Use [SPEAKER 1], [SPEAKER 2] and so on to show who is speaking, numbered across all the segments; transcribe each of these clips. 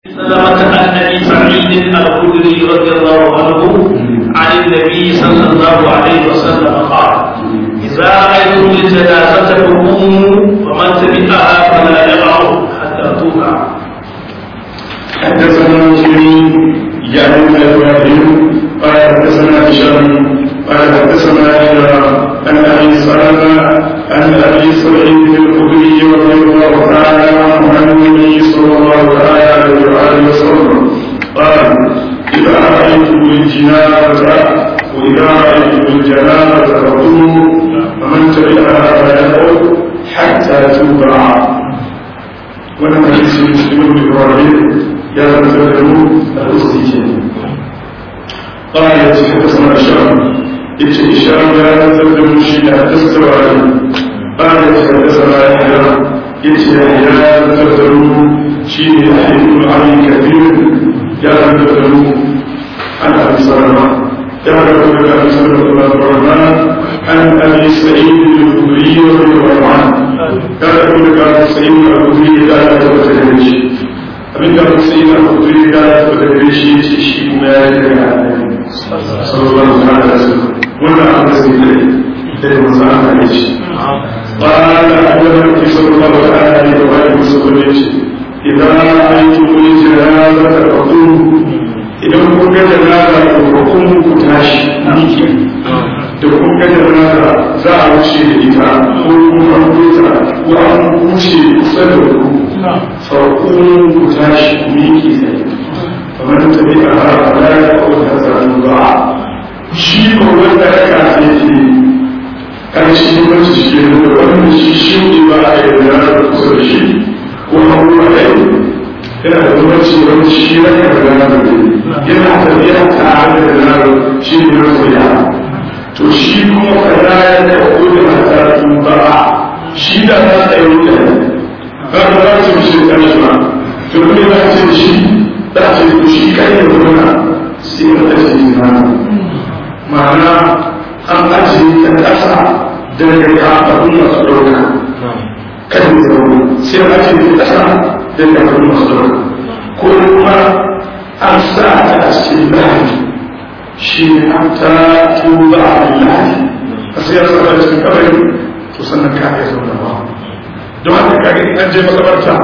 [SPEAKER 1] سلمة عن ابي سعيد الخدري رضي الله عنه عن النبي صلى الله عليه وسلم قال اذا رايتم الجنازه فقوموا ومن تبعها فلا يقعوا حتى توقع
[SPEAKER 2] حدثنا مسلم يعني بن ابراهيم قال حدثنا هشام قال حدثنا يحيى عن ابي سلمه عن ابي سعيد الخدري رضي الله تعالى عنه عن النبي صلى الله عليه واله وسلم قال اذا رايتم الجنازه واذا رايتم الجنازه فقوموا ومن تبعها فيدعو حتى توضع ولم يجلس مسلم بن ابراهيم يا ذكره الأصلي قال حدثنا هشام ابن هشام يا ذكره شيء حدثت عليه قال حدثنا يحيى ابن يحيى ذكره شيء يحيى علي كثير يا ذكره عن ابي سلمه يا ذكره ابي سلمه بن الرحمن عن ابي سعيد الخدري رضي الله عنه يا ذكره ابي سعيد الخدري لا يتوجه abin da musu yi na kudiri da ya fi da gare shi ce shi kuma ya yi daga annabi sallallahu alaihi wasallam wannan abu da sai dai sai mun san an ne shi qala annabi sallallahu alaihi wa alihi wasallam ya ce idan aitu min janaza ta qum idan kun ga janaza ko kun ku tashi miki da kun ga janaza za a wuce da ita ko kuma an kuta ko an wuce kusa da ku فقوموا كتاش ميكي زي فمن تبعها فلا يقول هذا الوضع شيء هو ذلك عزيزي كان شيء من شيء ومن شيء شيء ما يدنا كل شيء وهو عليه yana da zumunci wani shi na kan gana yana tafiya tare da gana shi ne na koya to shi kuma kana ya da kodin hata tuba shi da na tsaye mutane za ka za su shi kan shi ba to kuma za ce shi za ce ku shi kan yi zauna sai ka tashi na ma'ana an ajiye ta ƙasa daga kafafun masu ɗauka kan yi zauna sai an ajiye ta ƙasa daga kafafun masu ɗauka ko kuma an sa ta a cikin lahi shi ne an ta tuba a lahi a sai ya sa cikin kabari to sannan ka iya zauna ba don haka kaga in an je makabarta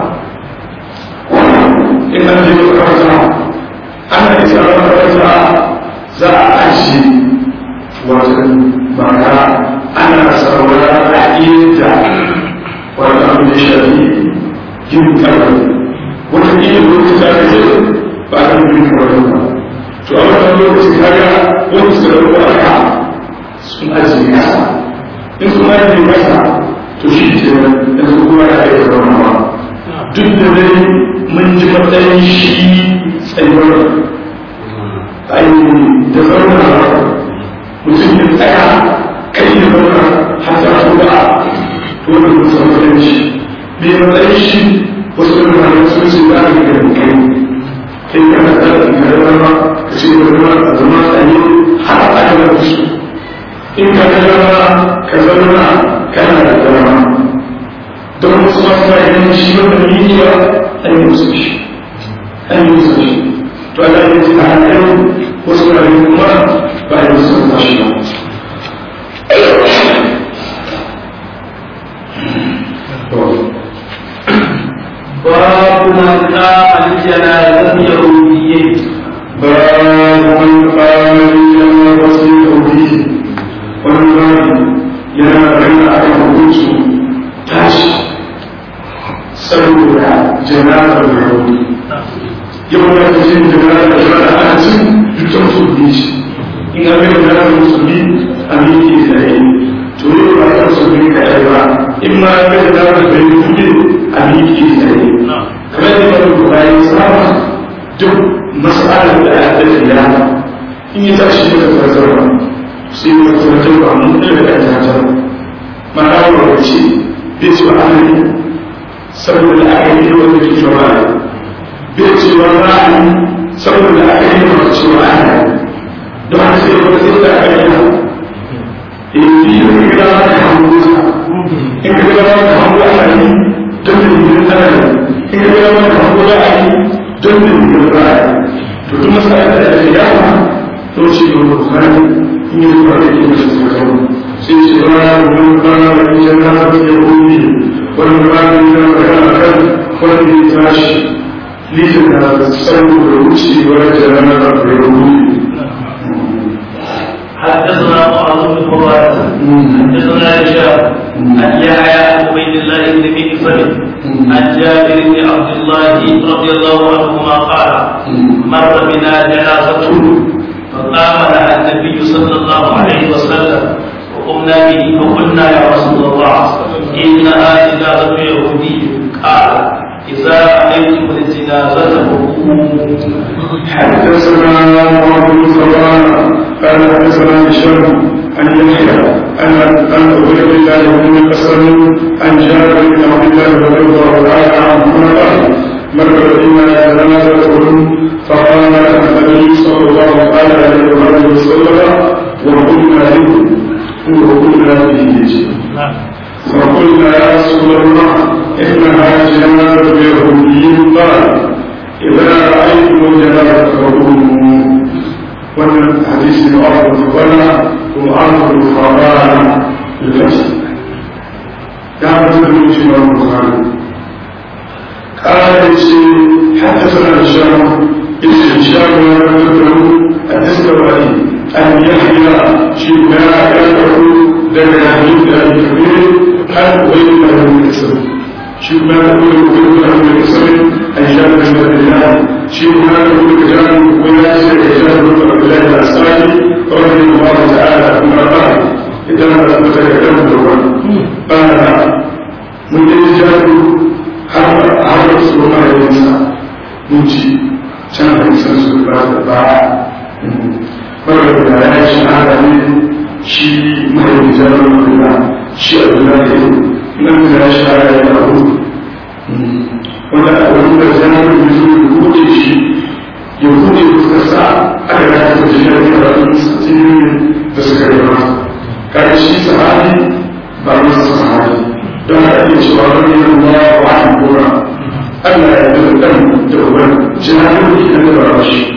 [SPEAKER 2] in an je makabarta ana isa makabarta za a aji wata mara ana sarwara a iya wata abin da shafi yin kabari wata iya lokaci za ka je ba a yin kabari ba to a wannan lokaci kaga wani su da aka sun ajiye kasa in sun ajiye kasa to shi ke yanzu kuma ya aika zaunawa duk da dai mun ji matsayin shi tsayuwar ainihin da zaunawa mutum ya tsaya kai ya zauna har da su ba to da mutum san matsayin shi bai matsayin shi wasu da malamai sun ce za a ga kai kai kana da ka zama ka ce da zama a zama tsaye har a ga su in ka zama ka zauna kana da dama don wasu masu bayan shi wanda miliya an yi musu shi an yi musu shi to ana yin ta hanyar wasu bayan kuma ba yi musu ba shi ba
[SPEAKER 1] باب من قام الجنازة يهوديين
[SPEAKER 2] باب من قام الجنازة يهوديين والباب yana bayyana a kan hukuncin tashi saboda janazar da rauni yau da ta jin janazar da shara ana cin dukkan musulmi shi in an gani janazar musulmi a miki tsaye to yau ba ta musulmi ka yi ba in ma an gani janazar da yi kuɗi a miki tsaye kamar da ba ku bayan sama duk masalar da ya da ya in yi tashi da tarzarwa sai ya tabbatar ba mun ɗaya da tabbatar ma'ana wa ce bai ce wa amali saboda aka yi wanda ke cewa bai ce wa ra'ayi saboda aka yi wanda ce wa ana don haka sai wanda sai da aka yi in fi yi wani gida ma ka hango sa in ka gida ma ka hango ana yi don da yi ana yi in ka gida ma ka hango za a yi don da ne ba to duk masala da ake yawa to ce ga bukhari in yi zuwa da ke masu tsakawa sai ce ba wani ba wani jana da ya wuri wani ba da ya magana a kan wanda ya tashi litin da saboda wucewar jana da ya wuri
[SPEAKER 1] حدثنا معاذ بن فضالة حدثنا هشام عن يحيى بن عبيد الله بن مكسر عن جابر بن عبد الله رضي الله عنهما قال مر بنا جنازة فقام لها النبي صلى الله عليه وسلم وقمنا به فقلنا يا رسول الله إنها جنازة يهودي قال إذا رأيتم الجنازة فقوموا
[SPEAKER 2] حدثنا معاذ بن فضالة قال حدثنا هشام عن يحيى عن عن عبيد الله بن مسلم عن جابر بن عبد الله رضي الله تعالى عنهما قال مر بنا جنازة فقام النبي صلى الله عليه وسلم وقلنا له وقلنا به فقلنا يا رسول الله انها جنازة يهودي قال إذا رأيتم جنازة فقوموا ومن حديث معاذ بن فضالة ومعاذ بن فضالة بالفتح يعرف المسلم البخاري قال حدثنا هشام اسم هشام ويقول الدستوائي أن يحيى شبنا يدعو دم حديث أبي كبير أن غير له كسر شبنا يقول غير له كسر أن جاب بن عبد الله شبنا يقول كجان ولا كجان بن عبد الله الأنصاري رضي الله تعالى عنه قال إذا ما تتكلم قال من يجاب har har su ma da nisa mun ci can da nisan su ba da ba kawai da ya shi hada ne shi mai jarar da shi a duna da yi nan da ya shi hada ya abu wanda a wani da zanar da yi zuwa buɗe shi ya buɗe fuskar sa aka ga ta fi shi da karatun satinin da suka yi ba kai shi sahabi ba masa sahabi don haka iya cewa wani yin ruwa wa an gora Allah ya yi ɗan da uban jinanin da idan da ba shi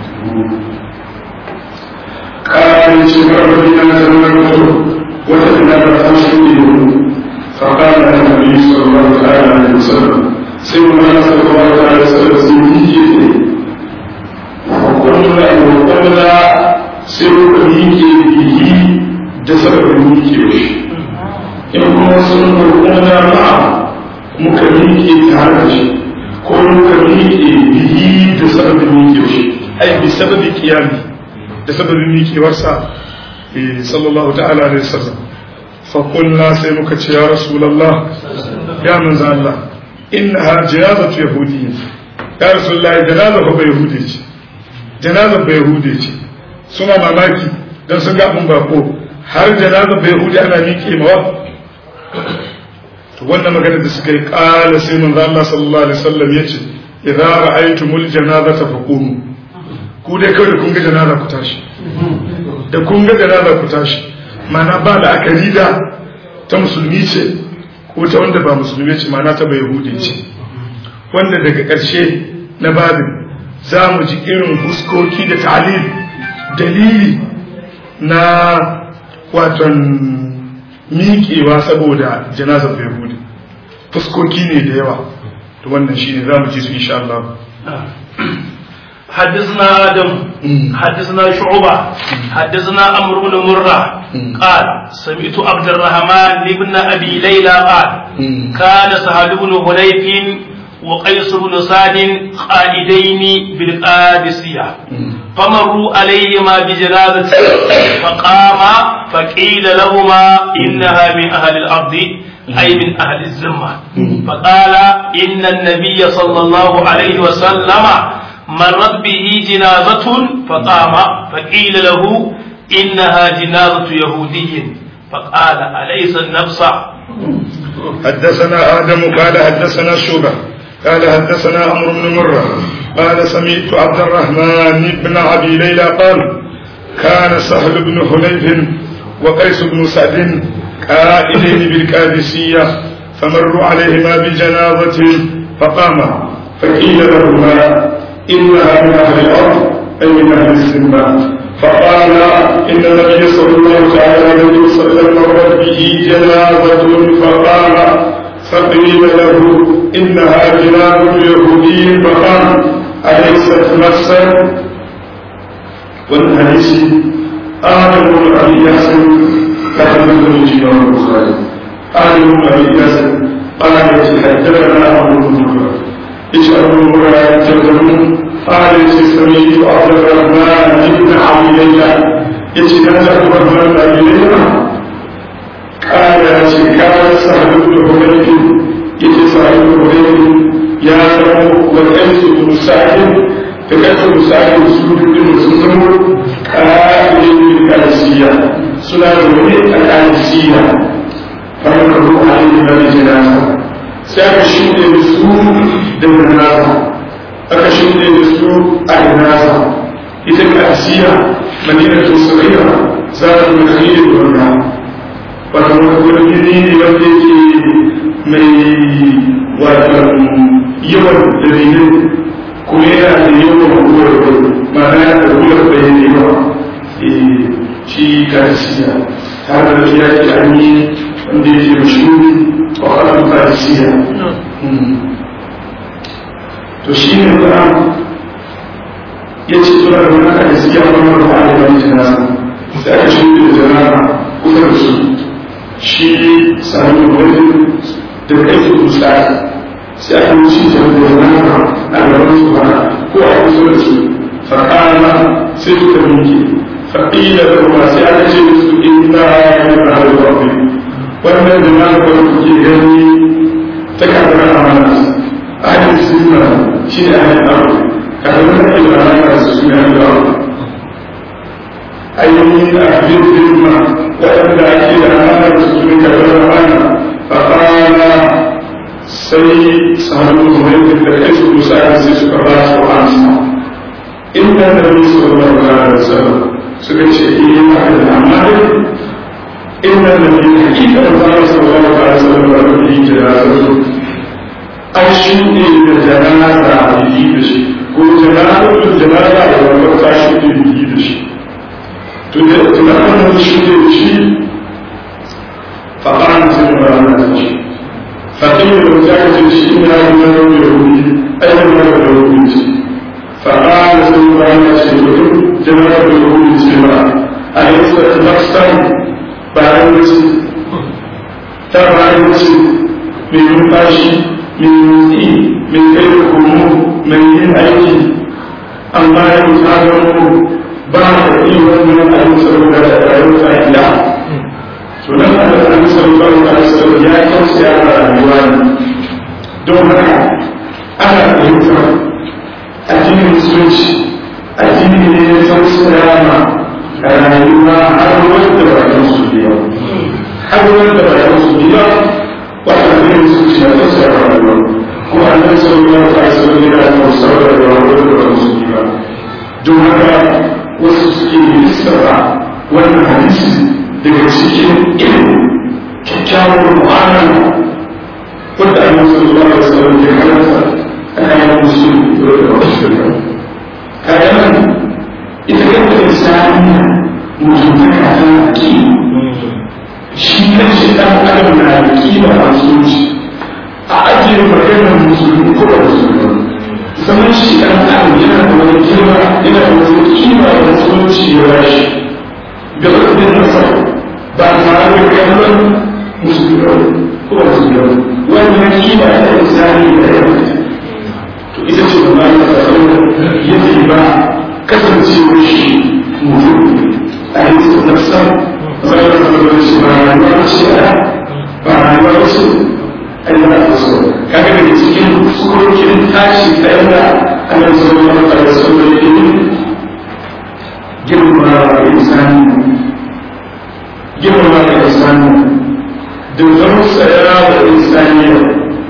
[SPEAKER 2] ƙarin ce karfafin na zanen mutu wata ina da ta shi ne mu faƙa da na nabi sallallahu alaihi wa sallam sai mu na sallallahu alaihi wa sallam sun yi ke ne hukumla hukumla sai muka miƙe biyi da sababin miƙe shi in kuma sun gurgurda ba muka miƙe tare da shi ko muka miƙe biyi da sababin miƙe shi ai bi sababi kiyami da sababin miƙewarsa sallallahu ta'ala alaihi wasallam fa qulna sai muka ce ya rasulullah ya manzo Allah innaha janazatu yahudiyya ya rasulullah janaza ba yahudi ce janaza ba yahudi ce suna mamaki dan sun ga abun bako har janaza ba yahudi ana miƙe mawa to wannan magana da suka yi kala sai manzo Allah sallallahu alaihi wasallam yace idza ra'aytumul janazata faqumu ku dai kawai da kun ga janaza ku tashi da kun ga janaza ku tashi mana ba da akari da ta musulmi ce ko ta wanda ba musulmi ce mana ta bai yahudi ce wanda daga ƙarshe na babin za mu ji irin huskoki da ta'alil dalili na waton miƙewa saboda janazar bai hudu fuskoki ne da yawa to wannan shi ne za mu ji su insha Allah
[SPEAKER 1] حدثنا آدم حدثنا شعبة حدثنا عمرو بن مرة قال سمعت عبد الرحمن بن أبي ليلى قال كان سهل بن هنيف وقيس بن سعد قائدين بالقادسية فمروا عليهما بجنازة فقام فقيل لهما إنها من أهل الأرض أي من أهل الذمة فقال إن النبي صلى الله عليه وسلم مرت به جنازة فقام فقيل له إنها جنازة يهودي فقال أليس النفس
[SPEAKER 2] حدثنا آدم قال حدثنا شوبة قال حدثنا عمرو بن مرة قال سمعت عبد الرحمن بن أبي ليلى قال كان سهل بن حنيف وقيس بن سعد قائلين بالكادسية فمروا عليهما بجنازة فقام فقيل لهما إنها من أهل الأرض أي من أهل السنة فقال إن النبي صلى الله تعالى عليه وسلم مرت به جنازة فقال فقيل له إنها جنازة يهودي فقال أليست نفسا والحديث آدم بن أبي ياسر كان من الإمام البخاري آدم بن أبي ياسر قال حدثنا أبو بكر إيش أبو بكر يتكلم قال سمعت عبد الرحمن بن عبد الله يتنازع عبد الرحمن بن عبد الله قال كان سهل بن حنيف يتي سهل بن حنيف يا رب والأنس بن سعد فكانت بن سعد سلوك بن مسلم قائل بالأنسية سنة الأنسية فمن عليه بالجنازة سيكشف بسوء بالجنازة aka shirya da su a nasa ita kasiya madina ta sagira za ta mai khalil wanda wata wani gini ne wanda yake mai wata yawan dalilin kuma yana da yawan ruwar bai ma'ana ya da ruwar bai ne yawa shi kasiya har da ya ke an yi wanda yake mashuri wa ƙarfin kasiya to shi ne kuma ya ce suna da wani aka siya wani wani a yi wani jana sai aka shi da jana kusa da su shi sami wani da kai su kusa sai aka yi shi da jana a gaban su ba ko a kusa da su fakana sai suka minke faƙila da kuma sai aka ce da su inda ya yi da harin wafi wannan jana da kuke gani ta kakar amana أهل السنة شيء أهل الأرض كلمة الأمانة سنة أهل الأرض أي من أهل الذمة وأن أكيد أمانة سنة الأمانة فقال سي صاحب المهيب الحيث مساعد سيسك الله وعنسا إن النبي صلى الله عليه وسلم سكت شيئين أهل الأمانة إن النبي حقيقة الله صلى الله عليه وسلم ورده جنازته an shuɗe da janaza a biki da shi ko janazar janaza da wani ta shuɗe biki da shi to da tunanin da shuɗe da shi faɗan sai da rana da shi faɗin da wata ka ce shi ina yi na yau da wuri aikin na da wuri ce faɗan sai da rana ce domin janazar da wuri ce ba a yi sa ta nafsan bayan wuce ta bayan wuce mai numfashi min motsi min kai da komo mai yin aiki amma ya musa gano ba da iya wannan aiki saboda da rayuwar ta ila to nan a da an sallallahu alaihi wasallam ya tausaya da rayuwa ne don haka ana fahimtar addinin musulunci addini ne ya tausaya ma rayuwa har wanda ba ya musulmi ba har wanda ba ya musulmi ba وأهل المسلمين تسعى الرجل وأن صلى الله عليه وسلم إلى مستوى الرجل والمسلمين دون وسوسكي السبع والحديث لكسكين إلم كتاب المعاملة قد أن صلى الله عليه وسلم في حدث أنا المسلم والمسلمين كلام إذا كنت إنسان مجمع على أكيد shi kan shi ɗan adam na da kima a zuci a ajiye maganar musulmi ko da musulmi zaman shi ɗan adam yana da wani kima yana da wani kima da musulunci ya bashi ga ɗan nasa ba tare da kallon musulmi ko da musulmi wannan kima ta insani da ya to ita ce ba ma ta tsaro yadda ba kasancewar shi mutum a yi nafsa zai da zama shi ba rayuwa ce a ba rayuwa ce a yi na so kaga daga cikin sukokin tashi ta yadda ana zama wani ƙarfi da ilimi girma da insani girma da insani da zama tsaya da insaniya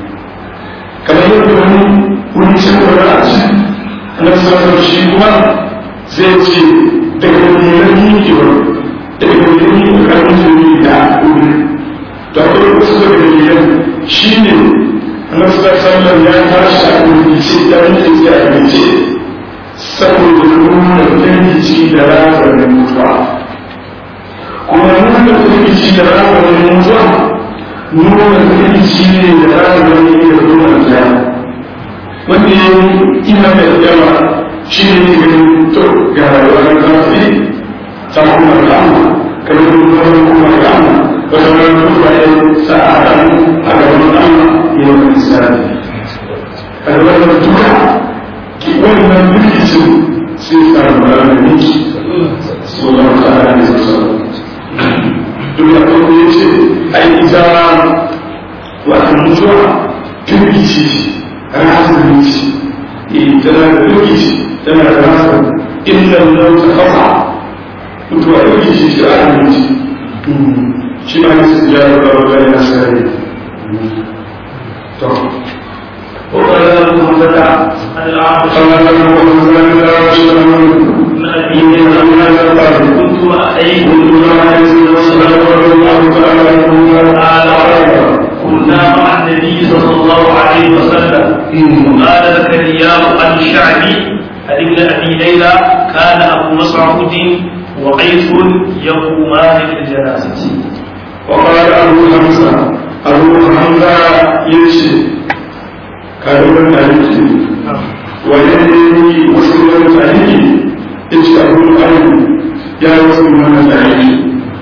[SPEAKER 2] kamar yadda wani wani cikin a ci na sanar shi kuma zai ce daga dalilan yikewar daga dalilan ƙarfin jini da wuri to akwai wasu daga dalilan shi ne annabi sallallahu ya tashi a wuri ce dan da ke abinci saboda nuna firgici da razanin mutuwa kuma nuna firgici da razanin mutuwa nuna firgici ne da razanin da nuna kiyama wanda ya yi ina da yawa shi ne ganin to ga rayuwar zafi ta kuma kama kamar kuma kuma kama wata wani kuma ya sa'a a gaban Allah ya yi misali a gaban duka wannan birkicin sai samu ranar miki sallallahu alaihi wasallam duk da kuma ya ce ai ita wata mutuwa birkici rasanin ci tana da birkici tana da rasan inda nan ta kafa mutuwa birkici shi a hannunci shi ma yasa ya raba wa yana sare to
[SPEAKER 1] وقال محمد عن العاص
[SPEAKER 2] قال له
[SPEAKER 1] من أبي كنت أحيي قال كنا مع النبي صلى الله عليه وسلم وقال زكريا عن الشعبي عن ابن ابي ليلى كان ابو مسعود وقيس يقومان بالجنازه
[SPEAKER 2] وقال أبو حمزة أبو حمزة يمشي كانوا تعريفي ويدي وسلم تعريفي يمشي أبو الأيم يا وسلم من تعريفي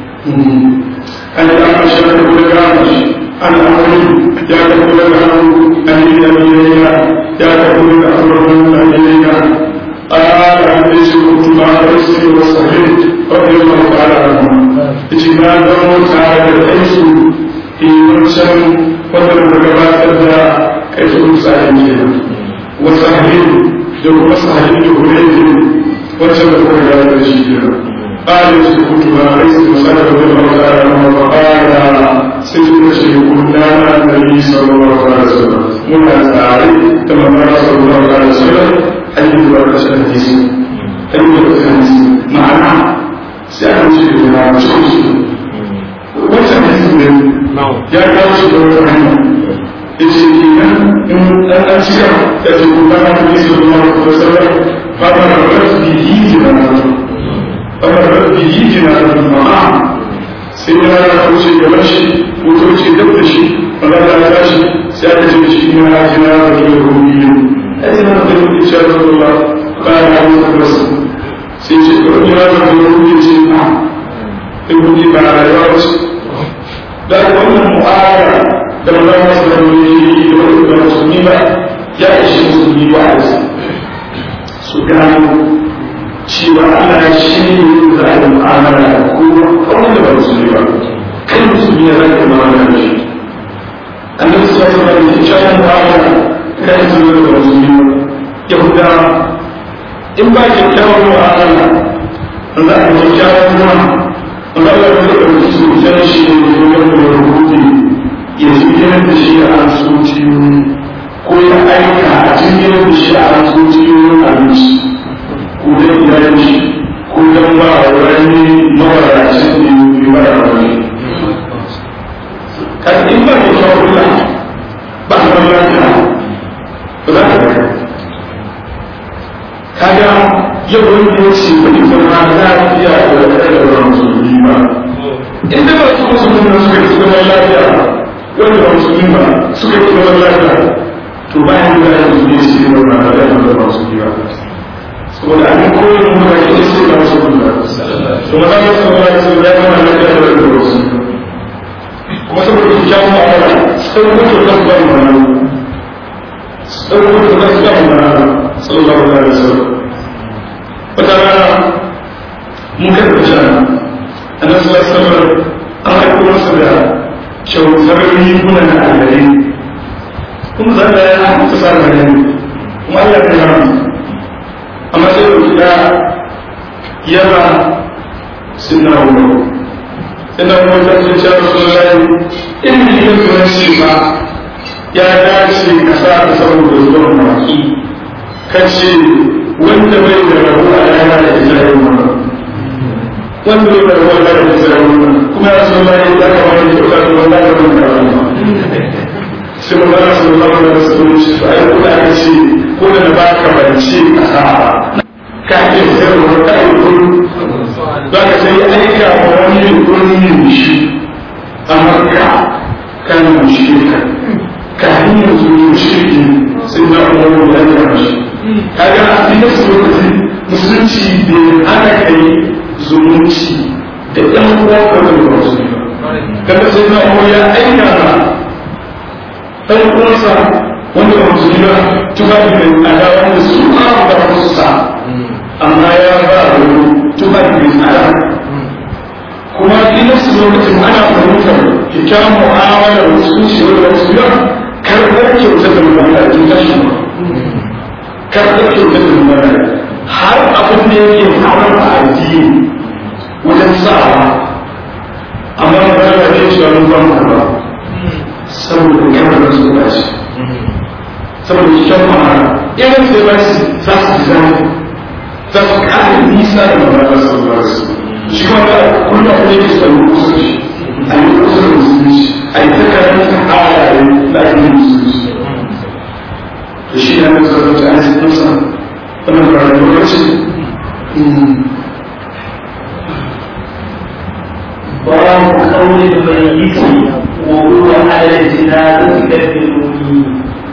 [SPEAKER 2] أنا أعمل شركة بالكامل أنا أعمل يا تقول الأمر أني أبي يا تقول الأمر من أبي قال عن ليس كنت مع رئيسي وصحيح رضي الله تعالى عنه اجتماع دور تعالى الرئيس في منشأ ومن gabatar kai su tsarin kenan wasahin da kuma sahin da hurairu wacce da kuma ya da shi kenan ƙarin su kutu ba rai su masana da wani mawara na mafakara sai su da shi kunna na nabi sallallahu alaihi wasallam muna tsare da mamara sallallahu alaihi wasallam hanyar da ba ta hadisi hanyar da ta hadisi ma'ana sai an ce da na cikin su wancan hadisi ne ya kawo shi da wata hanya yace kenan in dan an cika da ce ku kana da bisa da Allah ko sallah fa ba da rabbi yi da na fa ba da rabbi yi da na ma'a sai ya ra ko ce gaban shi ko to ce dab da shi Allah ya tashi sai aka ce shi ne na jina da ruhi ai na da ruhi insha Allah ba ya yi da sai ce ko ya da ruhi ce na in ruhi ba rayuwa ce da wannan mu'amala da wannan musulmi da wannan musulmi ba ya ishe musulmi ba a su gano cewa Allah shi ne za a yi mu'amala da kowa kawai da ba musulmi ba kai musulmi ya zai da mu'amala da shi annabi sallallahu alaihi wasallam ya ce mu'amala kai musulmi da musulmi ba yahudawa in ba kyakkyawan mu'amala za a yi kyakkyawan mu'amala Allah ya ɗauki su jan shi ne domin da rubuti ya zikirar da shi a asuciyoyi ko ya aika a cikin da shi a asuciyoyin abinci ko da iyalin shi ko don ba a wani mawaracin da ya ba da wani. Kan in ba da kyau kula ba a wani lafiya ba za ka ga. Kaga yau wani ya ce wani zama lafiya da wani da wani musulmi ba. Inda ba su musulmi na suka yi zama lafiya wanda ba musulmi ba suka yi zama lafiya to bayan da ya musulmi shi ne ba da ya zama musulmi ba. Saboda an koyi da muka yi sai ba musulmi ba. To maza ya zama ya zama ya zama lafiya da wani musulmi. Kuma saboda su kyawu a wala sai mutu da su ba mu mana. Sai mutu da su ba mu mana. Sallallahu alaihi wasallam. wata rana mun kai da shana annabi sallallahu alaihi wasallam an haɗu masa da kyautar riguna na alhari kuma za ka yana ta sa da ne kuma Allah ya yana amma sai da ya yaba sunna wa ina kuma ta ce ya rasulullahi in ni ya zuwa shi ba ya dace ka sa ka saboda zuwan baki kace wanda bai da rabu a yana da isra'il ma wanda bai da rabu a yana da isra'il ma kuma ya so mai da ka wani kyauta da wanda da wanda da wani sai mun gana sun zama da su ne shi ai ko da aka ce ko da su lokacin musulunci bai hana kai zumunci da ɗan uwan ka da wasu kada sai na uwa ya aika na ɗan uwansa wanda ba musulmi ba tufafi mai tsada wanda su ma ba su sa amma ya ba wani tufafi mai tsada kuma ina su lokacin ana fahimtar kyakkyawan mu'amala da musulunci wanda wasu yau karɓar kyautar da mutane a cikin tashin ba karɓar kyautar da mutane har abin da yake haram a addini wajen sawa amma ba da ke cewa mun ba mu ba saboda kamar da su ba shi saboda kyakkyawan mu'amala irin sai ba su za su ji zai za su ƙara nisa da mutane sallallahu alaihi wasallam shi ma da kullum abin da yake son musulunci a yi kusa da musulunci a yi ta karanta halaye da ake yin musulunci da shi ne mai zarar da ainihin nasa wannan ƙarfi lokaci
[SPEAKER 1] باب قول الميت وهو على الجنازة كالدلوني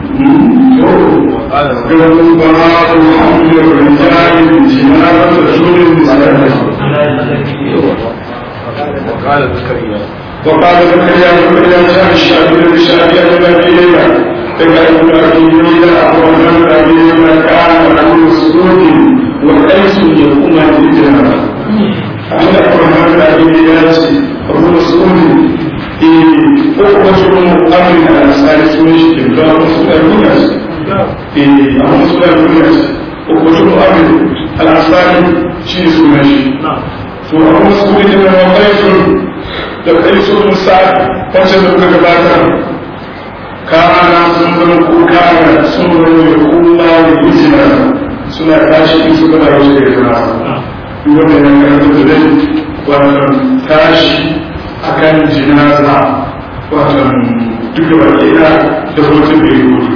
[SPEAKER 2] قالوا باب حمل الرجال جنازة رسول الله
[SPEAKER 3] وقال زكريا
[SPEAKER 2] وقال زكريا زكريا شاء الشافعي الشافعي الذي اليه تكلم ابي ليلى ومن ابي مكان ابي مسعود وقيس يقوم بالجنازه أنا أقول ابي ليلى ابو مسعود أخوة أمر الأنصار سميش كبار مسلمين أبو مسلمين أخوة أمر الأنصار شيء سميش to abu mas'ud ibn waqayf da qais ibn sa'd wancan da kuka gabatar kana sun zama kuka da sun zama kuma da izina suna tashi in suka da wasu da kana duk wanda ya karanta da dai wannan tashi akan jinaza wannan duk da baki da da hoton da ya gudu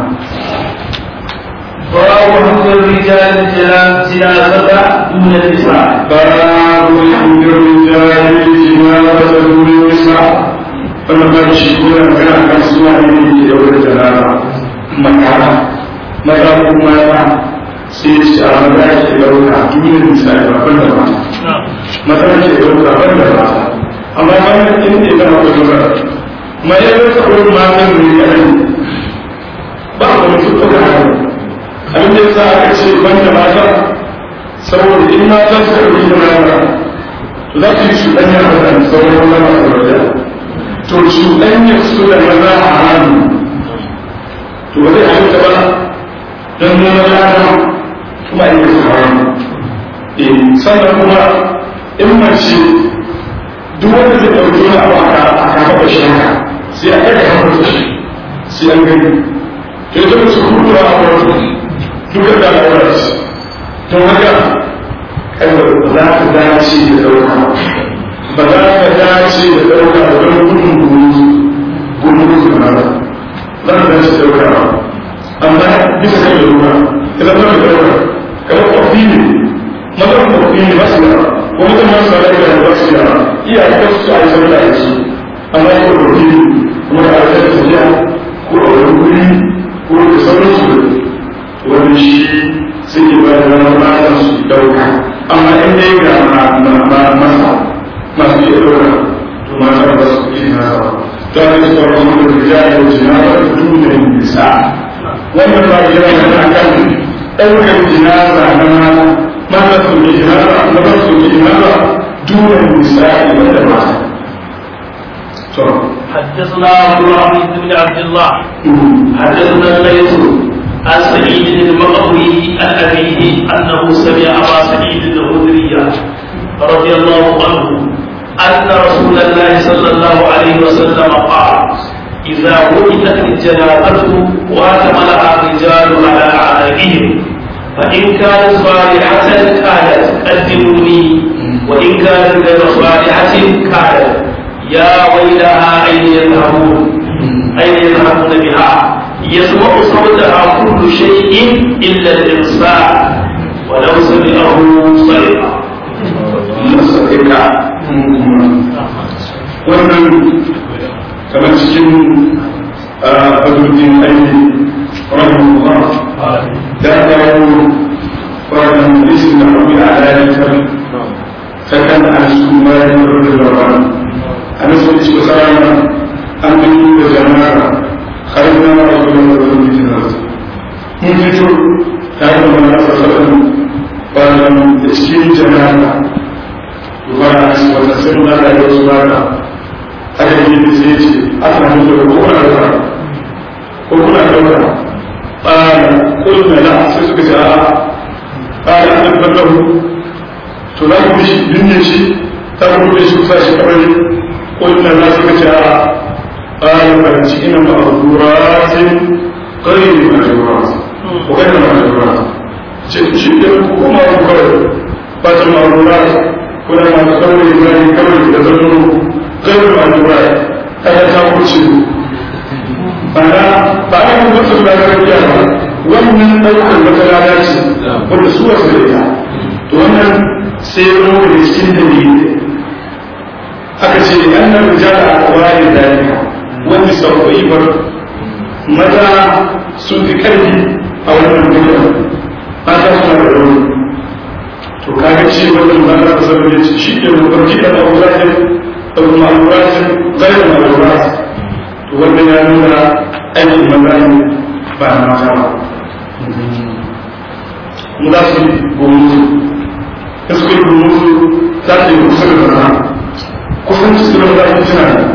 [SPEAKER 1] باب حمد الرجال جنازة دون النساء
[SPEAKER 2] باب حمد الرجال جنازة دون النساء wannan ba shi kuma magana kan suna ne da yau da jalala makara maza ko mata sai ya ce a maza ke dauka duniyar misali babban da mata maza ke dauka ban da mata amma wannan in ne da mata dogara ma ya yi wata wurin matan ne kadai ba a wani tuttuka haka abin da yasa aka ce ban da mata saboda in mata suka ɗauki da mata to za su yi cuɗanya da sauran wani masu wajen to cuɗanyar su da maza a hannu to ba zai halitta ba don nuna lada kuma in yi hannu eh sannan kuma in mace duk wanda zai ɗauki wani abu a kafa da shi haka sai a ɗaga hannu da shi sai an gani to ita mace kuma a wato duka da al'aurar don haka kai ba za ta dace da ɗauka ba za ka dace da ɗauka da wani gudun gudun gudun gudun ba za ka dace da ɗauka ba amma bisa kan ɗauka idan ba ka ɗauka kamar ƙwafi ne mazan ƙwafi ne ba su yawa ko mutum ma su da ɗauka ba su yawa iya ka su a yi sauka a su amma ko ƙwafi ne kuma da alaƙar tafiya ko a wani guri ko da sauransu wani shi sai ke ba da wani matan su ɗauka amma in dai ga masa masu iya ɗora to mata ba su iya nasa ta ne su farko da rijali da jinaza da duniyar nisa wannan ba ya yana da kan ɗaukar jinaza na mata mata su ke jinaza na ba su ke jinaza duniyar nisa ne da mata
[SPEAKER 1] حدثنا عبد العزيز بن عبد الله حدثنا الليث عن سعيد المقبري عن أبيه أنه سمع أبا سعيد الخدري رضي الله عنه أن رسول الله صلى الله عليه وسلم قال إذا وجدت الجنازة واتملها الرجال على أعناقهم فإن كانت صالحة كانت قدموني وإن كانت غير صالحة كانت يا ويلها أين يذهبون أين يذهبون بها يسمع صوتها كل شيء إلا الإنسان ولو سمعه صرخ
[SPEAKER 2] nasarika wannan kamar cikin badurjin aiki rahimahullah da dawo fito tare da manzon sallallahu alaihi da cikin jama'a dubara a cikin wata sai mun da wasu bana aka yi da sai ce aka mutu da ko kuna da ko kuna da qala qulna la sai suka ce a qala an tabbahu to za ku shi dinne shi ta ku da shi kusa shi kamar qulna la suka ce a qala fa ina ma'duratin غير مأجورات وغير مأجورات شيء kuma ku kawai ba ta ma'amurat kuna masu kawai zai kawai da zarno kawai ma'amurat ta ya ta wuce bana ba a yi mutu da gargajiya ba wannan ɗaukar wata rana ce wanda su wasu da ita to wannan sai ya zama da cikin dalili aka ce an nan rijala a kawai da dalika wanda sauƙi bar maza sun fi ƙarfi a wannan duniya mata suna da rauni to kaga ce wannan ba za ka zama da shi ke mafarki da ma'auratin da ma'auratin zai ma'aurat to wannan ya nuna aikin maza ne ba na mata ba mu za su yi gomuzu in suka yi gomuzu za su yi kusa da zama kusan su da za su tuna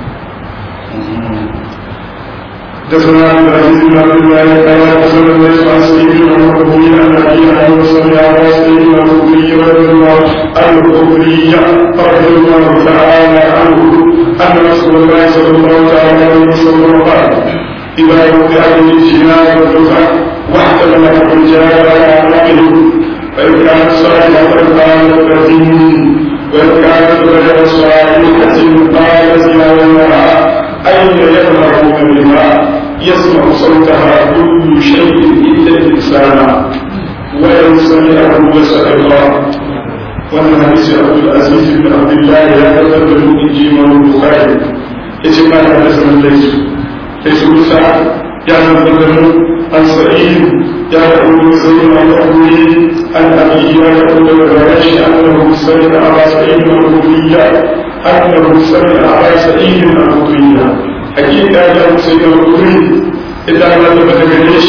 [SPEAKER 2] حدثنا عبد العزيز بن عبد الله قال حدثنا الليث عن سعيد بن المقبول عن ابي عن وصل على سعيد بن الخدري رضي الله عنه الخدري رضي الله تعالى عنه ان رسول الله صلى الله تعالى عليه وسلم قال اذا وقع به الجنان والدفع واحتمل الرجال على عقله فان كانت صالحه قالت الذين وان كانت غير صالحه قالت يا ويلها أين يظهرون بها يسمع صوتها كل شيء إلا الإنسان وإن سمعه وسع الله وأن حديث عبد العزيز بن عبد الله لا تقبل إنجيل البخاري يجب أن حدثنا ليس ليس سعد يعني بدر عن سعيد يقول سيد عن أبوه عن أبيه يقول الرجاش أنه سمع أبا سعيد الخدري أنه سمع أبا سعيد الخدري حقيقة أنه سيد الخدري إذا لم تبتغليش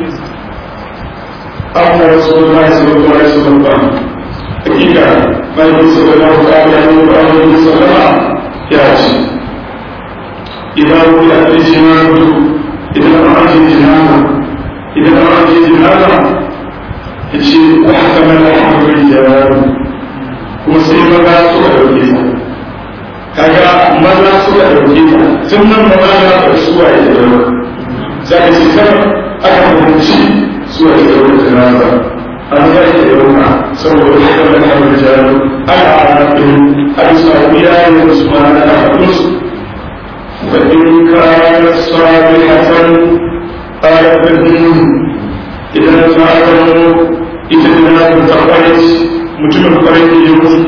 [SPEAKER 2] أن رسول الله صلى الله عليه وسلم قال حقيقة ما يقول صلى الله عليه وسلم يأتي إذا وقعت الجنان إذا رأت الجنان إذا رأت الجنان يجي واحتمل أحد الرجال وسيما لا تؤذيها kaga maza suka ɗauke ta tun nan ba za a suwa ya zama za ka ce kan aka fahimci suwa ya zama da nasa an za ka ɗauka saboda ya kama da hamar jaru aka ana ɗin a bisa wuya ya da su ma na ɗaukakun وإن كانت صالحة قالت لهم إذا فعلوا إذا لم تقرأت مجمع قريب يموت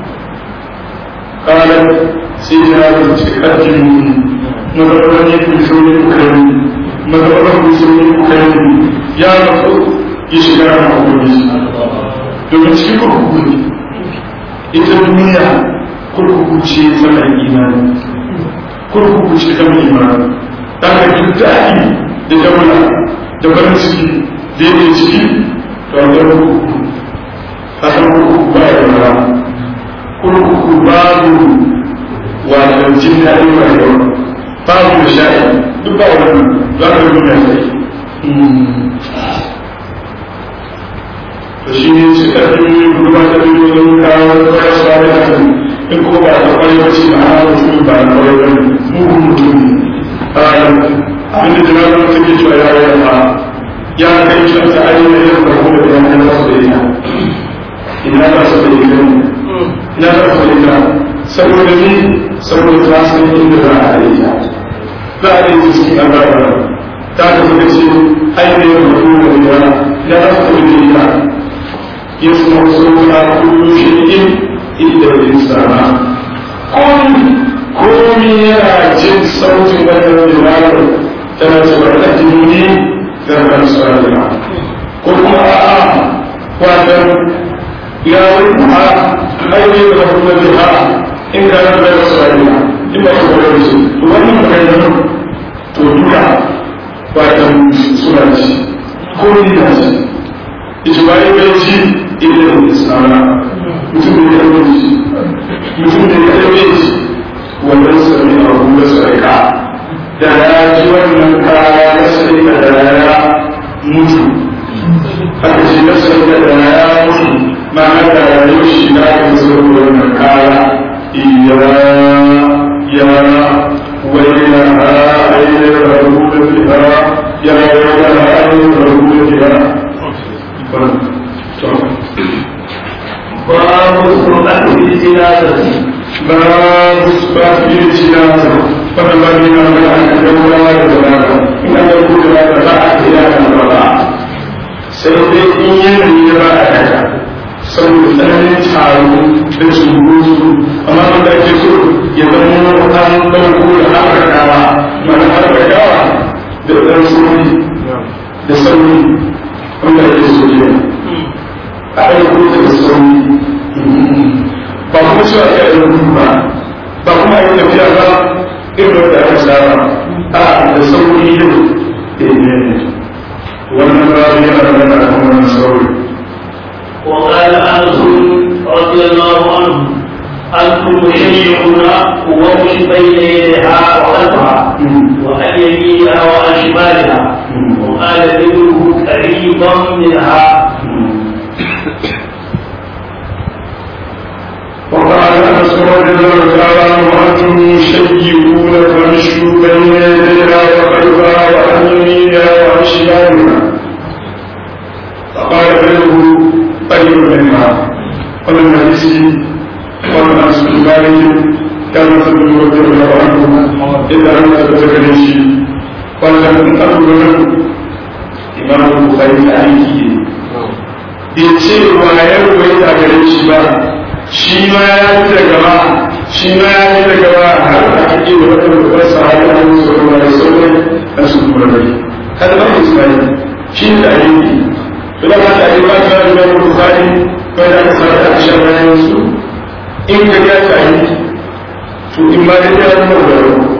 [SPEAKER 2] قالت سيدنا تقدم مدرني في سوء الكريم مدرني في سوء الكريم يا رب يشكر معبودي domin cikin kurkuku ne ita duniya kurkuku ce zama imani kurkuku ce ta mai imani ta ka ji daɗi da daula da farin ciki da yake ciki to a ga kurkuku a san kurkuku ba ya da kurkuku babu wato jin daɗin rayuwa babu da sha'i duk ba wannan za ka yi mai sai to shi ne su ƙarfin ruwa ta biyu don kawo kasuwa da hakan in ko ba ta kwarai ba ce ma'ana mutum ba na kwarai ba ne mugun mutum ne abin da jama'a ta ke cewa ya yi ba ya kai shi ta ayyana yin da kuma da ya kai masu da ita ina ba su da ita ina ba su da ita saboda ni saboda ta san inda za a yi ta za a yi cikin albarka ta ka suka ce ainihin mutum da ita ya ba su da ita يسمع صوتها كل شيء إلا الإنسان كل كل يجد صوت بدل الجبال تنتظر أجنوني ذهبا صالحا قل ما آه وأدم يا ربها أين يذهبون بها إن كانت غير صالحا إما تقول رسول وأنا مكينا تودوها وأدم سنتي كل ni da shi ijma'i bai ci illa da isara mutum da ya bai ci mutum da ya bai ci wannan sami abu da sarka da ya ji wannan kaya na sarka da ya mutu haka shi na sarka da ya mutu ma'ana da rayuwar shi na kan sarka wannan kaya iya ya ويلها أين الرغبة فيها يا ويلها أين الرغبة فيها
[SPEAKER 1] باب السرعة في الجنازة
[SPEAKER 2] باب إثبات الجنازة فلما بنا من أن الدولة والجنازة إن يكون لا تبع إلى الرضاعة سيدي إن يرى أحدا saboda tsananin taro da cunkoso amma wanda ake so ya zama an ɗauko da harkakawa mana harkakawa da ɗan sauri da sauri wanda ake so ne a ɗauko da sauri ba kuma cewa ya yi rubu ba ba kuma yi tafiya ba irin da aka saba a da sauri yin da ne wannan ba yana da mana kan wannan sauri
[SPEAKER 1] وقال انس رضي الله عنه انتم مشيعون ووش بين يديها وخلفها وعن يمينها وعن شمالها وقال ابنه قريبا منها
[SPEAKER 2] وقال انس رضي الله تعالى عنه انتم مشيعون فمشوا بين يديها وخلفها وعن يمينها وعن شمالها فقال ابنه قريب منها ومن حديث ومن انس بن مالك كان ابن رضي الله عنه اذا انت بتكلمشي ولم اقل له امام البخاري عليه bai ce wa ya rubuta a gare shi ba shi ma ya fi da gaba shi ma ya fi da gaba har a ake da wata babbar sahabi a wani sauran da sauran a su kuma rai kada ba su sai shi da ayyuki to da ba ta yi ba ta da wani bukari kai da aka sanar da shan bayan su in ka ga ta yi to in ma da ya zama da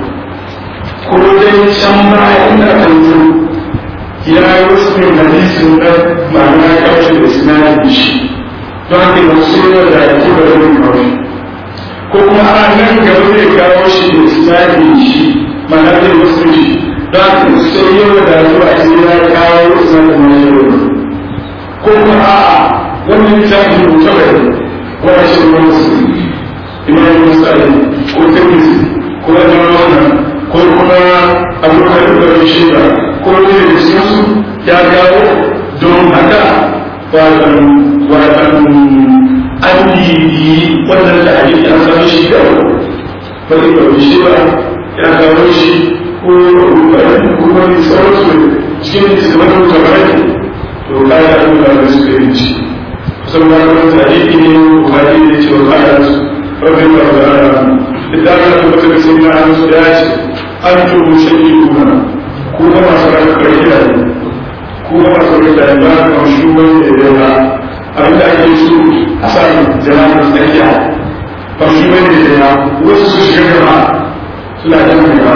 [SPEAKER 2] ko dai can ma inda kan ya yi wasu ne hadisin na ma'ana kaushe da sinadin shi don haka ba su yi da ake da wani kawai ko kuma a nan gaba zai kawo shi da sinadin shi ma'ana zai wasu shi don haka sai yau da zuwa sai ya kawo sinadin na yau ko kuma a wannan littafin rubuta bai wani shi wani wasu imam musali ko tirmidhi ko wani wannan ko kuma abokan da shi ba ko ne da su ya gawo don haka watan watan an yi wannan da ake an samu shi da wani ba shi ba ya gawo shi ko ko wani sauransu cikin isimin tabaraki to kaya an da su da yanci kusan ba kuma tarihi ne buhari ne cewa ba ya su rabin da ba da da ta tabbata da sun ma'an su ya ce an tuhu shaƙi kuma ko ga masu rarrabar gidaje ko ga masu rarrabar ba ka shugaban da ya ba abin da ake so a sa jama'a tsakiya ba shugaban da ya wasu su shiga gaba suna jan gaba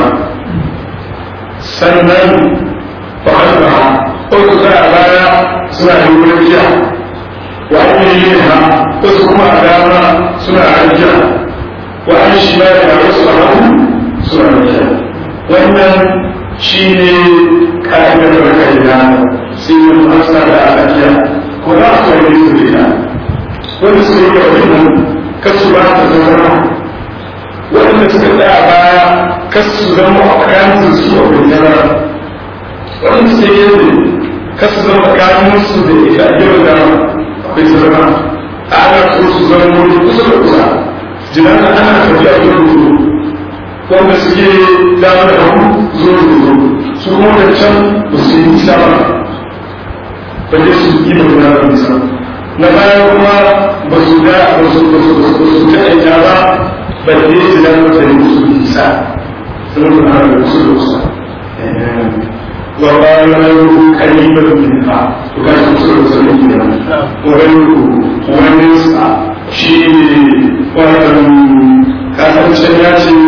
[SPEAKER 2] sannan ba halba ko su sa a baya suna yin wurin jiya wa an yi yin ha wasu kuma a dama suna ajiya wa an shi ba da wasu a hannu suna ajiya wannan shi ne ka'idar da kai da sai yin hasa da alaƙiya ko za su yi su rika wanda su yi kawai nan kasu ba ta zama wanda suka tsaya baya kasu zama a kayan su a bayyana wanda su yi yanzu kasu zama kayan su da ita yau da akwai su zama a ana so su zama wani kusa da kusa jinan ana tafiya yau da wanda suke dama da hannu zo da zo su kuma da can ba su yi nisa ba ba ne su yi magana da nisa na baya kuma ba su da ba su ba su ba su ta aika ba ba ne su da mata yi musu nisa sun da hana da kusa da kusa wa bayan rayu kalibar min ha to ga su kusa da kusa ne ke nan wa rayu wani sa shi ne wannan kasancen ya ce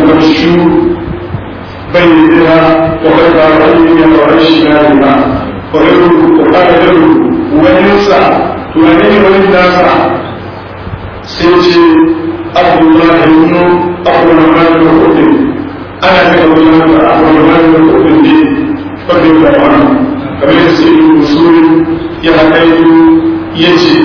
[SPEAKER 2] فتمشوا بينها وغير رأيها وعيشها لما وغيره وقال غيره وننسى تغني وننسى سيتي عبد الله بن عبد الرحمن بن قطب انا كتب الله عبد الرحمن بن قطب رضي الله عنه كما يسأل الوصول يحتاج يجي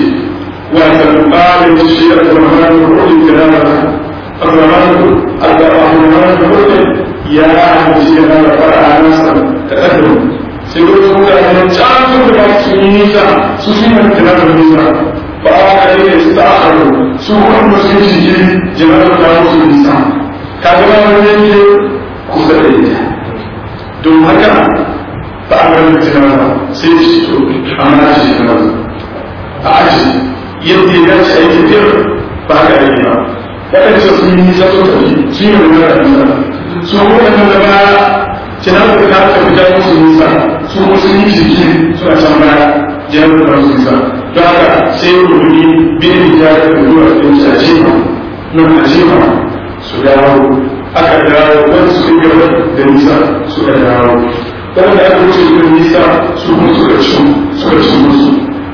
[SPEAKER 2] وتنقال الشيء عبد الرحمن بن قطب كلامه عبد الرحمن عبد الرحمن بن قطب يا أهل الشيء هذا فرع نصر تقدم sai ko su da ne can da su yi nisa su shi ne da nan nisa ba a ka ne su ta aro su kuma su yi shi jama'a da su nisa ka ga wani ne kusa da ita don haka ba a ga mutum ba sai shi to amma shi ne a aji yadda ya dace a yi tafiyar ba ka yi ba waɗanda su yi nisa su tafi shi ne da nisa su kuma da baya kina da ka ta fita musu nisa su kuma sun yi jiki suna can baya jihar da musu nisa don haka sai rubuni bin da ya da zuwa ɗin su a jefa nan a jefa su dawo aka dawo wani su yi gaba da nisa suka dawo wanda aka wuce da nisa su kuma suka ci suka ci musu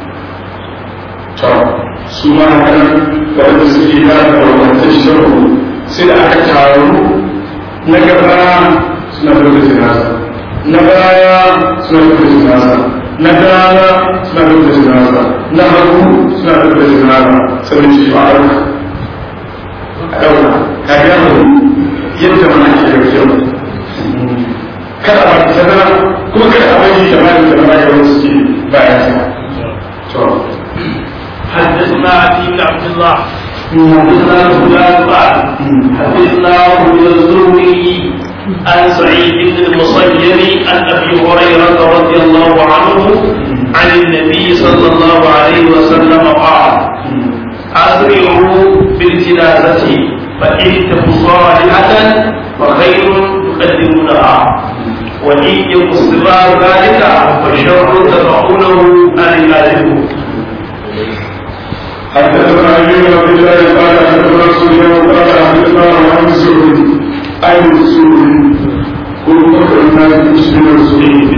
[SPEAKER 2] to su ma haka wanda suke da wannan shi sai da aka taru na gaba suna da jinaza na baya suna da jinaza na dama suna da jinaza na hagu suna da jinaza sannan shi ba a a ɗauka ka ga mu yadda mana ke da kyau kada a ta zama kuma kada a bari da mali da mali da suke bayan sa to
[SPEAKER 1] حدثنا علي بن عبد الله حدثنا فلان قال حدثنا ابن الزهري عن سعيد بن المصير عن ابي هريره رضي الله عنه عن النبي صلى الله عليه وسلم قال اسرعوا بالجنازه فان تك صالحه فخير تقدمونها وان يك استمرار ذلك فشر تدعونه عن عبادكم
[SPEAKER 2] حدثنا علي بن عبد الله قال حدثنا سفيان قال حدثنا عن الزهري عن الزهري كل فكر الناس مسلم الزهري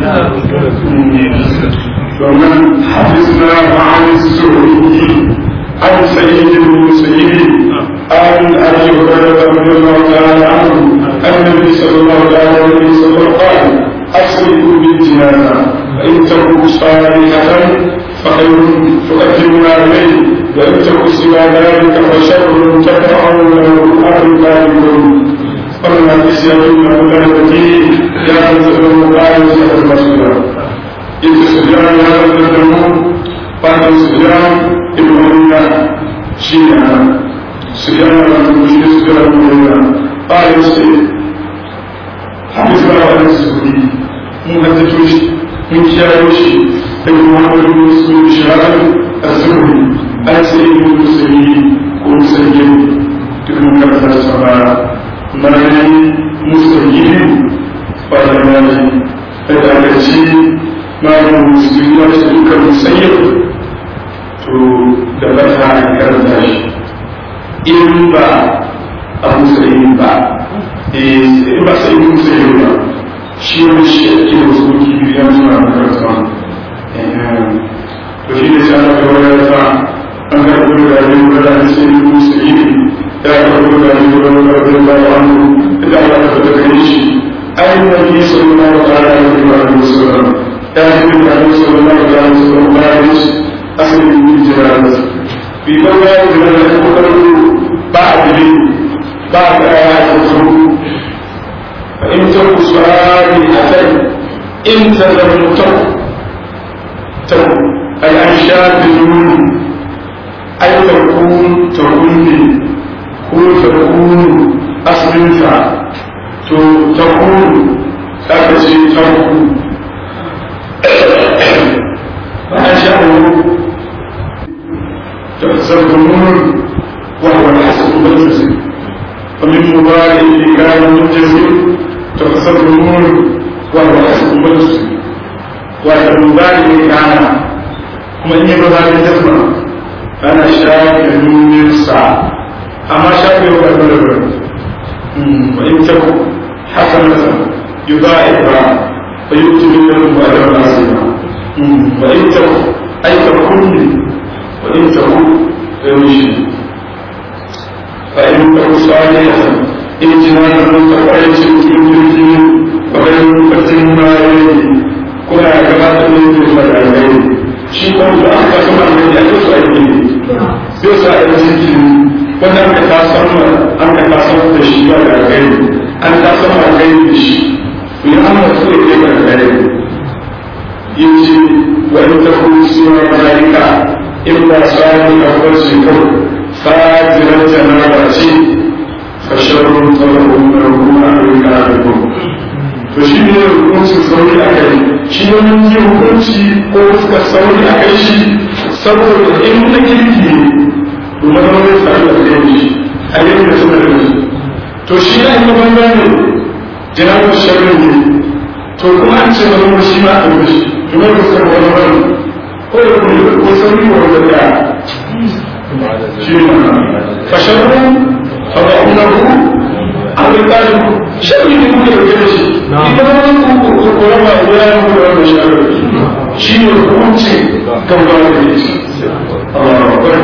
[SPEAKER 2] ومن حدثنا عن الزهري عن سيد المسيب عن ابي هريره رضي الله تعالى عنه ان النبي صلى الله عليه وسلم قال اسرقوا بالجنازه فان تكونوا صالحه فخير تقدمون عليه وان تكن سوى ذلك فشر تدفعون اهل ذلكم ومن الحديث يقول ابو الذي يا من قال سيد المسؤول إذ سفيان هذا الدمون قال سفيان ابن عيينة شيعا سفيان بن مسلم سفيان بن عيينة قال سيد حدثنا عن الزهري محدثوش من كياوشي ابن محمد بن مسلم بن شهاب الزهري عن سيد بن مسلم كون سيد ابن كرثة السماء مريم مسلم قال مالي فدعتي malamin musulmi ya ce duka musayyar to da ba ta karanta shi in ba a musulmi ba in ba sai musulmi ba shi wani shi ake wasu muki biyu ya suna makaranta to shi ne sai aka wani ta an karɓi da yin gada da sai musulmi ya karɓi da yin gada da yin gada da yin gada da yin gada da shi ainihin sallallahu alaihi wa sallam كان النبي صلى الله عليه وسلم خارج أصل من الجنازة في موضع من الكفر بعد بعد آيات الخروج فإن تكن سؤال أتي إن لم تكن تكن الأنشاء بالنون أي تكون تكون كن تكون أصل تكون أكسي تكون فأنشأه تحسبون وهو الحسن المجزي ومن مضارع كان مجزي تحسبون وهو الحسن المجزي والمضارع كان kuma in yi ba za ka jazma ana shafe nunin sa amma shafe wa karɓar da wa in taku hasanatan yudha'ibha فيؤتي منهم اجرا عظيما yake zuwa da alheri shi ko da aka sama alheri ya so aiki ne zai sa a yi cikin wanda aka tasar an ka tasar da shi ba da alheri an tasar alheri da shi to ya amma so ya kai da alheri yace wa in takun siwa malaika in ba sani a wasu kawai fajirar janaba ce fasharun tsararrun ɗarkun a rika da kuma to shi ne hukuncin sauri a kai shi ne mun yi hukunci ko suka sauri a kai shi saboda in na kirki ne to maza zai sami da kai shi a yau da suka da shi to shi na ina banza ne jinabu sharrin ne to kuma an ce wani shi ma a shi to mai fuskar wani wani ko da kuma ko sauri ko wanda ta shi ne fasharun fada'unahu an rika sharri ne kuke dauke da shi idan wani kurkura ba ya yi muku da wannan sharri shi ne hukunci kan ba da ne shi Allah akbar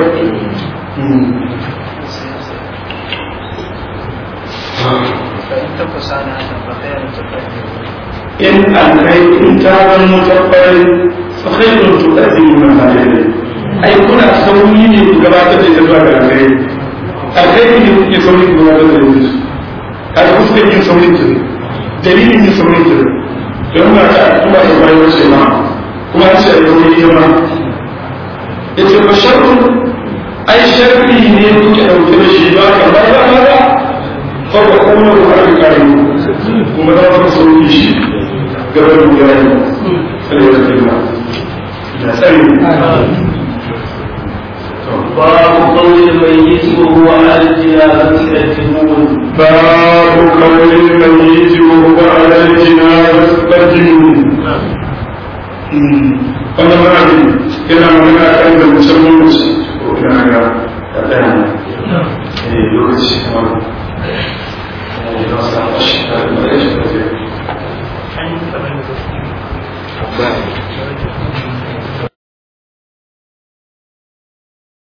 [SPEAKER 2] in an kai in ta zan mutabbari fa khairun tuqaddimu ma alayhi ai kuna sauri ne ku gabatar da ita zuwa ga alkhairi alkhairi ne kuke sauri ku gabatar da ita a fuskar yin saurin ta dalilin yin saurin ta don ba ta kuma ta bayan wace ma kuma ce a yau ita ma ya ce ba sharrun ai sharri ne kuke ɗauke da shi ba ka ba ba ba ba ko ba kuma da ba ka kare kuma za ka sauki shi gaba da gari sai da tsira da tsari
[SPEAKER 1] باب قول الميت وهو على الجنازة يتمون
[SPEAKER 2] باب قول الميت وهو على الجنازة قدمون wannan ma'adi yana magana kan da musamman musu ko kana ga ɗaya ne lokaci kamar ya sa shi da shi da